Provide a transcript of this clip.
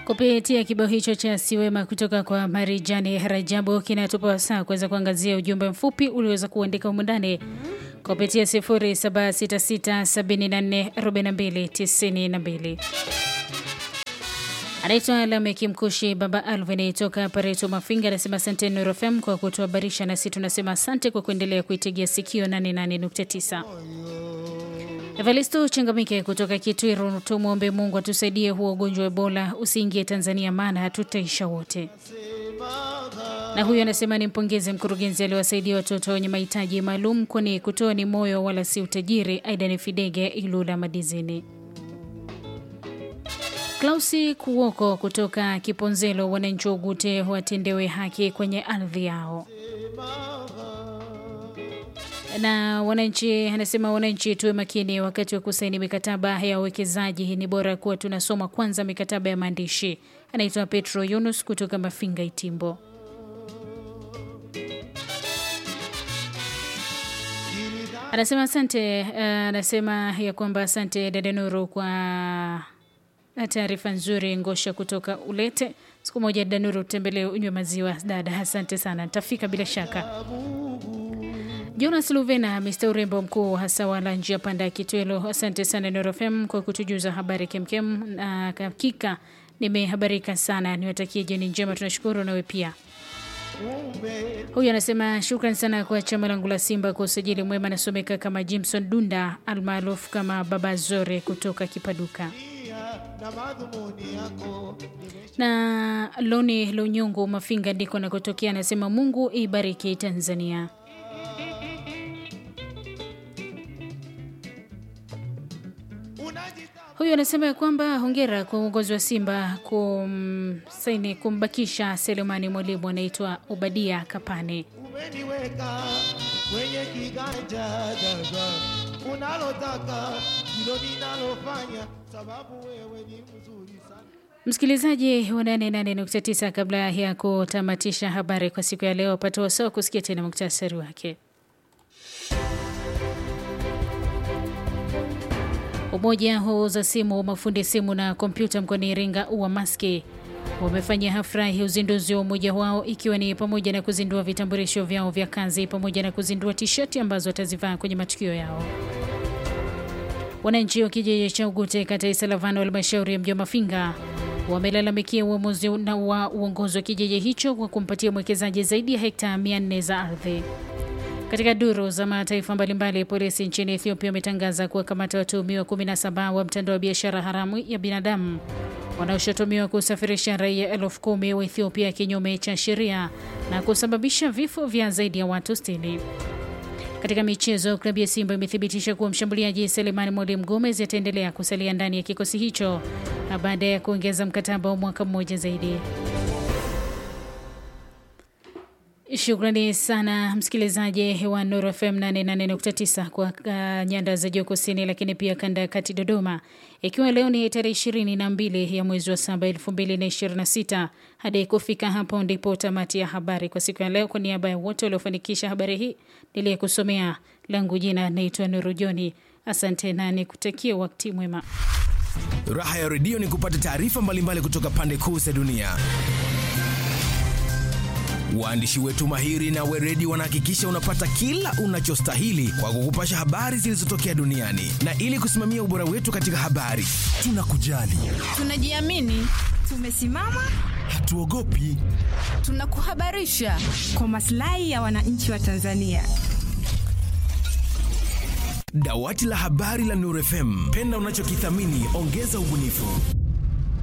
Kupitia kibao hicho cha Siwema kutoka kwa Marijani Rajabu kinatupa wasaa kuweza kuangazia ujumbe mfupi ulioweza kuandika humu ndani kupitia 0766744292. Anaitwa Lameki Mkushi Baba Alvin toka Pareto Mafinga, anasema asante Nuru FM kwa kutuhabarisha, nasi tunasema asante kwa kuendelea kuitegea sikio 88.9. Evalisto Changamike kutoka Kitwiru, tumwombe Mungu atusaidie huo ugonjwa wa Ebola usiingie Tanzania, maana hatutaisha wote. Na huyu anasema nimpongeze mkurugenzi aliwasaidia watoto wenye mahitaji maalum, kwani kutoa ni moyo wala si utajiri. Aidan Fidege Ilula Madizini. Klausi Kuwoko kutoka Kiponzelo, wananchi wa Ugute watendewe haki kwenye ardhi yao na wananchi anasema wananchi tuwe makini wakati wa kusaini mikataba ya uwekezaji. Ni bora kuwa tunasoma kwanza mikataba ya maandishi. Anaitwa Petro Yunus kutoka Mafinga Itimbo. Anasema asante, anasema ya kwamba asante dada Nuru kwa taarifa nzuri. Ngosha kutoka Ulete, siku moja dada Nuru utembelee unywe maziwa dada. Asante sana, nitafika bila shaka. Jonas Luvena, Mr urembo mkuu hasa wala njia panda ya Kitwelo, asante sana Nuru FM kwa kutujuza habari kemkem, na hakika nimehabarika sana. Niwatakie jioni njema, tunashukuru nawe pia. Huyu anasema shukran sana kwa chama langu la Simba kwa usajili mwema. Anasomeka kama Jimson Dunda almaarufu kama Baba Zore kutoka Kipaduka na Loni Lunyungu Mafinga ndiko nakotokea. Anasema Mungu ibariki Tanzania. Huyu anasema ya kwamba hongera kwa uongozi wa Simba kumsaini kumbakisha Selemani Mwalimu, anaitwa Ubadia Kapane. Umeniweka kwenye kiganja dada, unalotaka hilo ninalofanya, sababu wewe ni mzuri sana. Msikilizaji wa 88.9, kabla ya kutamatisha habari kwa siku ya leo, pata wasaa kusikia tena muktasari wake. Umoja wa wauza simu, mafundi simu na kompyuta mkoani Iringa UWAMASKI wamefanya hafla ya uzinduzi wa umoja wao ikiwa ni pamoja na kuzindua vitambulisho vyao vya kazi pamoja na kuzindua tisheti ambazo watazivaa kwenye matukio yao. Wananchi wa kijiji cha Ugute kata ya Isalavano halmashauri ya mji wa Mafinga wamelalamikia uamuzi na wa uongozi wa kijiji hicho kwa kumpatia mwekezaji zaidi ya hekta 400 za ardhi. Katika duru za mataifa mbalimbali, polisi nchini Ethiopia wametangaza kuwakamata watuhumiwa 17 wa mtandao wa biashara haramu ya binadamu wanaoshutumiwa kusafirisha raia elfu kumi wa Ethiopia kinyume cha sheria na kusababisha vifo vya zaidi ya watu 60. Katika michezo, klabu ya Simba imethibitisha kuwa mshambuliaji Selemani Mwalimu Gomez ataendelea kusalia ndani ya kikosi hicho baada ya kuongeza mkataba wa mwaka mmoja zaidi. Shukrani sana msikilizaji wa Nuru FM 88.9 kwa uh, nyanda za juu kusini, lakini pia kanda ya kati Dodoma, ikiwa leo ni tarehe ishirini na mbili ya mwezi wa saba elfu mbili na ishirini na sita. Hadi kufika hapo ndipo tamati ya habari kwa siku ya leo. Kwa niaba ya wote waliofanikisha habari hii niliyekusomea, langu jina naitwa Nuru Joni. Asante na nikutakia wakati mwema. Raha ya redio ni kupata taarifa mbalimbali kutoka pande kuu za dunia. Waandishi wetu mahiri na weredi wanahakikisha unapata kila unachostahili kwa kukupasha habari zilizotokea duniani, na ili kusimamia ubora wetu katika habari, tunakujali, tunajiamini, tumesimama, hatuogopi, tunakuhabarisha kwa maslahi ya wananchi wa Tanzania. Dawati la habari la Nuru FM, penda unachokithamini, ongeza ubunifu.